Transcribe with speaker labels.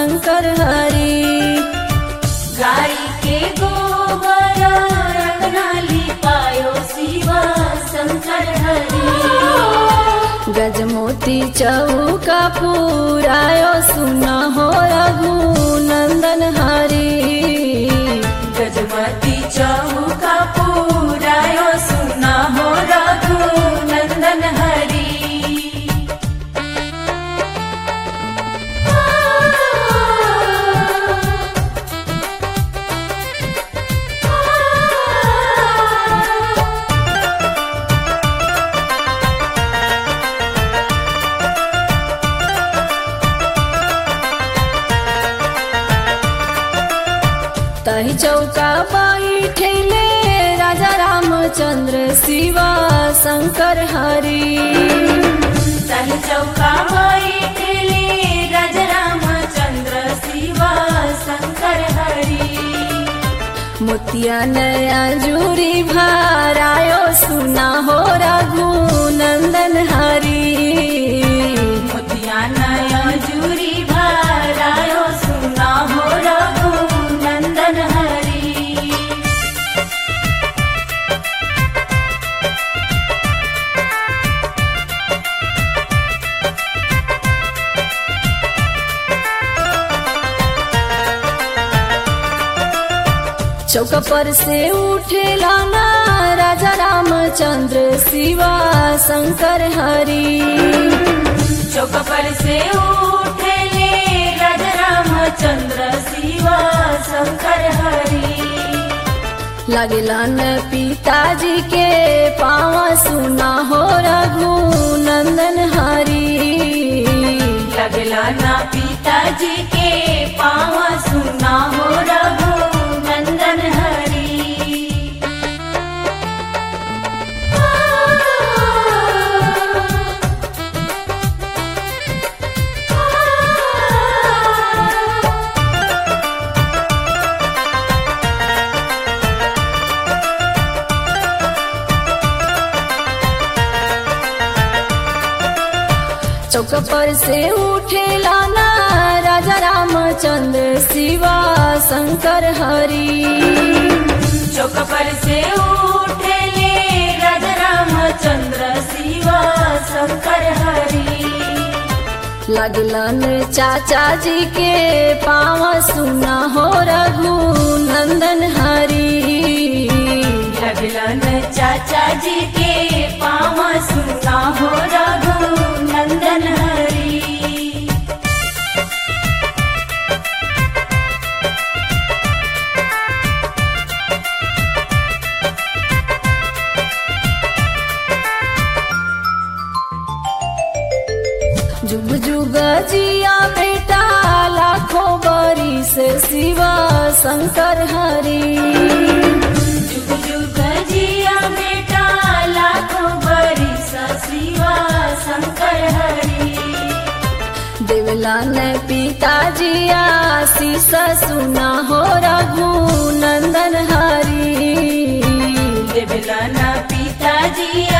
Speaker 1: शंकर हरि
Speaker 2: गाय के गोबर रंगना लिपायो शिवा शंकर हरि
Speaker 1: गजमोती चौका पुरायो सुन हो रघुनंदन हरि
Speaker 2: गजमती चौका पुरायो सुना हो रघु नंदन हरि
Speaker 1: तही चौका बैठेले राजा रामचंद्र शिवा शंकर हरि
Speaker 2: तहि चौका बैठले राज रामचंद्र शिवा शंकर हरि
Speaker 1: मोतिया नया जूरी भरायो सुना हो रघुनंदन हरि
Speaker 2: मोतिया नया जूरी भरायो सुना हो रघु नंदन हरि
Speaker 1: चौक पर से उठेला ना राजा रामचंद्र शिवा शंकर हरि
Speaker 2: चौक पर से उठले राज रामचंद्र शिवा शंकर हरि
Speaker 1: लगलन पिताजी के पाँव सुना हो रघुनंदन हरि
Speaker 2: लगला ना पिताजी के पाँव सुना हो रघु नंदन हरि
Speaker 1: चौक पर से उठेला ना राजा रामचंद्र शिवा शंकर हरि
Speaker 2: चौक पर से उठले राज रामचंद्र शिवा शंकर हरि
Speaker 1: लगलन चाचा जी के पाँव सुना हो रघुनंदन हरि
Speaker 2: लगलन चाचा जी के पाँव सुना हो रघु नंदन हरि
Speaker 1: जुग जुग जिया बेटा लाखों बरिस शिवा शंकर हरि
Speaker 2: जुग जुग जिया बेटा लाखों बरिस शिवा शंकर हरि
Speaker 1: देवलन पिताजी आशीष सुना हो रघुनंदन हरि
Speaker 2: देवलन पिताजी